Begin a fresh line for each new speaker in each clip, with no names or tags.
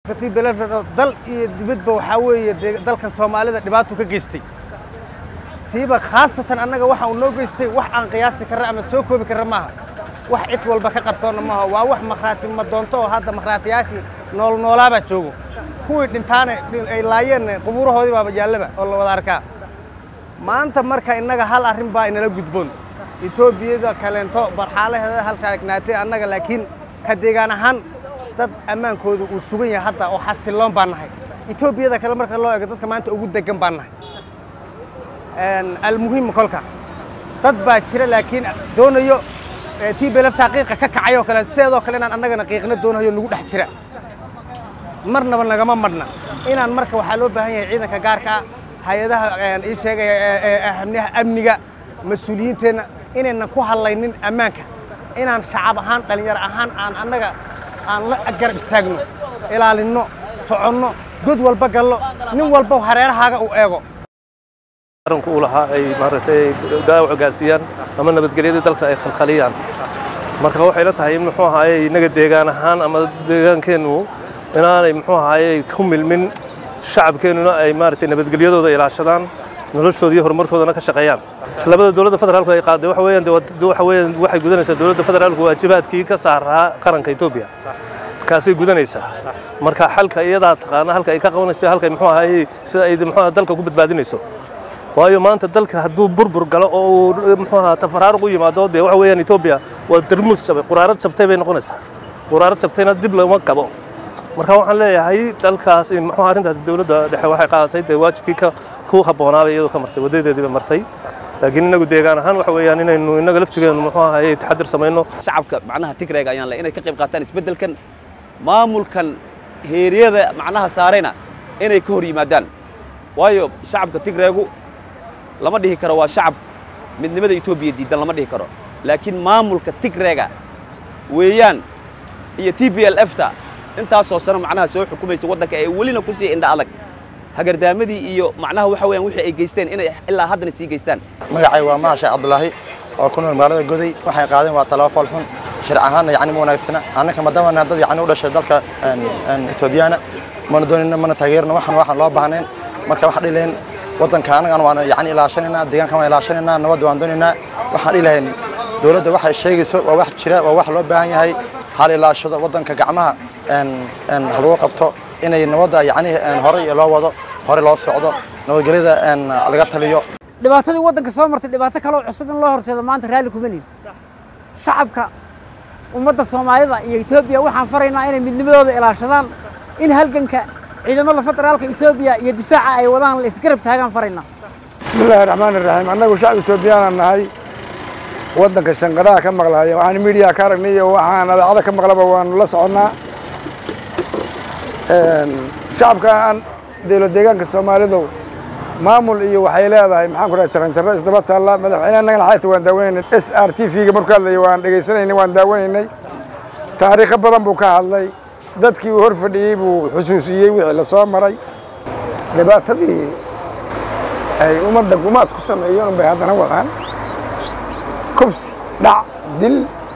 dal iyo dibadba waxaa weeye dalkan soomaalida dhibaato ka geystay siiba khaasatan annaga waxa uu noo geystay wax aan qiyaasi karra ama soo koobi karra maaha wax cid walba ka qarsoonna maaha waa wax makhraati ma doonto oo hadda makhraatiyaashii nool noolaabaa joogo kuwii dhintaane ay laayeenna qubuurahoodii baaba yaallaba oo la wada arkaa maanta marka innaga hal arrin baa inala gudboon etoobiyada kaleento barxaalaheeda halkaa egnaatay annaga laakiin ka deegaan ahaan dad ammaankooda uu sugan yahay hadda oo xasilloon baan nahay etoobiyada kale marka loo eego dadka maanta ugu degan baan nahay almuhim kolka dad baa jira laakiin doonayo tii belaftaa qiiqa ka kacay oo kale sideedoo kale inaan annagana qiiqna doonayo nagu dhex jira marnaba nagama madhna inaan marka waxaa loo baahan yahay ciidanka gaarka ah hay-adaha ii sheegaya amniga mas-uuliyiinteenna inaynan ku hadlaynin ammaanka inaan shacab ahaan dhallinyaro ahaan aan annaga aan la garab istaagno ilaalinno soconno god walba gallo nin walba hareerahaaga uu eego
qaranku uu lahaa ay maaragtay dhaawac gaarsiiyaan ama nabadgelyadii dalka ay khalkhaliyaan marka waxay la tahay in muxuu ahaaye innaga deegaan ahaan ama deegaankeennu inaanay muxuu ahaaye ku milmin shacabkeennuna ay maaragtay nabadgelyadooda ilaashadaan noloshooda iyo horumarkoodana ka shaqeeyaan labada dowladda federaalku ay qaaday waxa weeyaan waxa weeyaan waxay gudanaysaa dowladda federaalku waajibaadkii ka saaraa qaranka Itoobiya kaasay gudanaysaa marka xalka iyadaa taqaana halka ay ka qabanayso halka muxuu ahaaye sida ay muxuu dalka ku badbaadinayso waayo maanta dalka hadduu burbur galo oo uu muxuu ahaa tafaraaruq u yimaado dee waxa weeyaan Itoobiya waa darmus jabay quraarad jabtay bay noqonaysaa quraarad jabtayna dib looma qabo marka waxaan leeyahay dalkaas in muxuu arrintaas dowladda dhexe waxay qaadatay dee waajibkii ka ku habboonaabay iyadoo ka martay wadadeedii bay martay laakiin inagu deegaan ahaan waxa weeyaan inaynu inaga laftigeenu muxuu ahaye taxadir samayno
shacabka macnaha tigreega ayaan le inay ka qayb qaataan isbeddelkan maamulkan heeriyada macnaha saarayna inay ka hor yimaadaan waayo shacabka tigreegu lama dhihi karo waa shacab midnimada etoobiya diidan lama dhihi karo laakiin maamulka tigreega weeyaan iyo t b l fta intaasoo sano macnaha soo xukumaysa waddanka ee welina ku sii indha adag hagardaamadii iyo macnaha waxa weeyaan wixii ay geysteen inay ilaa haddana sii geystaan
magacay waa maha sheekh cabdulaahi oo ku nool magaalada goday waxay qaadeen waa talaafol xun sharci ahaanna yacni ma wanaagsana annaka maadaama dad yacni u dhashay dalka etoobiyaana mana doonayna mana taageerna waxan waxaan loo baahnayn marka waxaan dhihi lahayn waddanka annagan waan yacni ilaashanaynaa deegaankan waan ilaashanaynaa nabadda waan doonaynaa waxaan dhihi lahayn dowladda waxay sheegayso waa wax jira waa wax loo baahan yahay hal ilaashado waddanka gacmaha lagu qabto inay nabadda yacni horey loo wado hore loo socdo nabadgelyada laga taliyo
dhibaatadii waddanka soo martay dhibaato kaloo cusub in loo horseedo maanta raalli kuma lihin shacabka ummadda soomaalida iyo etoobiya waxaan faraynaa inay midnimadooda ilaashadaan in halganka ciidamada federaalka etoobiya iyo difaaca ay wadaan la isgarab taagaan faraynaa
bismi illaahi raxmaan iraxiim annagu shacab etoobiyaana nahay waddanka shanqaraha ka maqlaya waxaan miidiyaa ka aragnay iyo waxaan adaacada ka maqlaba waanu la soconnaa shacabkan dowlad deegaanka soomaalidu maamul iyo waxay leedahay maxaan ku dhahay jaranjarro isdaba taalla madaxweyne annagana xayta waan daawanaynay s r t v-ga markuu hadlayay waan dhegaysanaynay waan daawanaynay taariikho badan buu ka hadlay dadkii uu hor fadhiyey buu xusuusiyey wixii la soo maray dhibaatadii ay ummadda gumaad ku sameeyeen unbay haddana wadaan kufsi dhac dil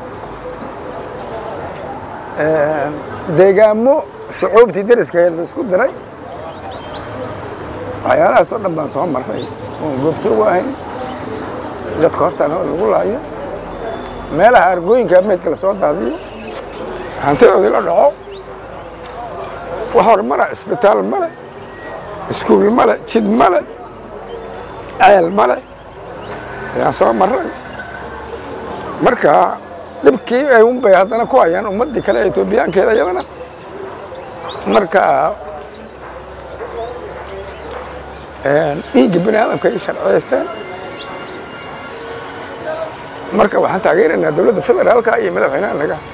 deegaamo shucuubtii deriskeed la isku diray waxyaalahaas oo dhan baan soo marray oon goobjoogu ahayn dadka hortaana oo lagu laayo meelaha argooyinka meydka la soo daadiyo hantidoodii la dhaco wax hor male isbitaal male iskuul male jid male ceel male ayaan soo marray marka dhibkii ay un bay haddana ku hayaan ummaddii kale ee etoobiyaankeeda iyadana marka dhiigga bini aadamka ay sharciyaysteen marka waxaan taageeraynaa dowladda federaalka iyo madaxweynaha naga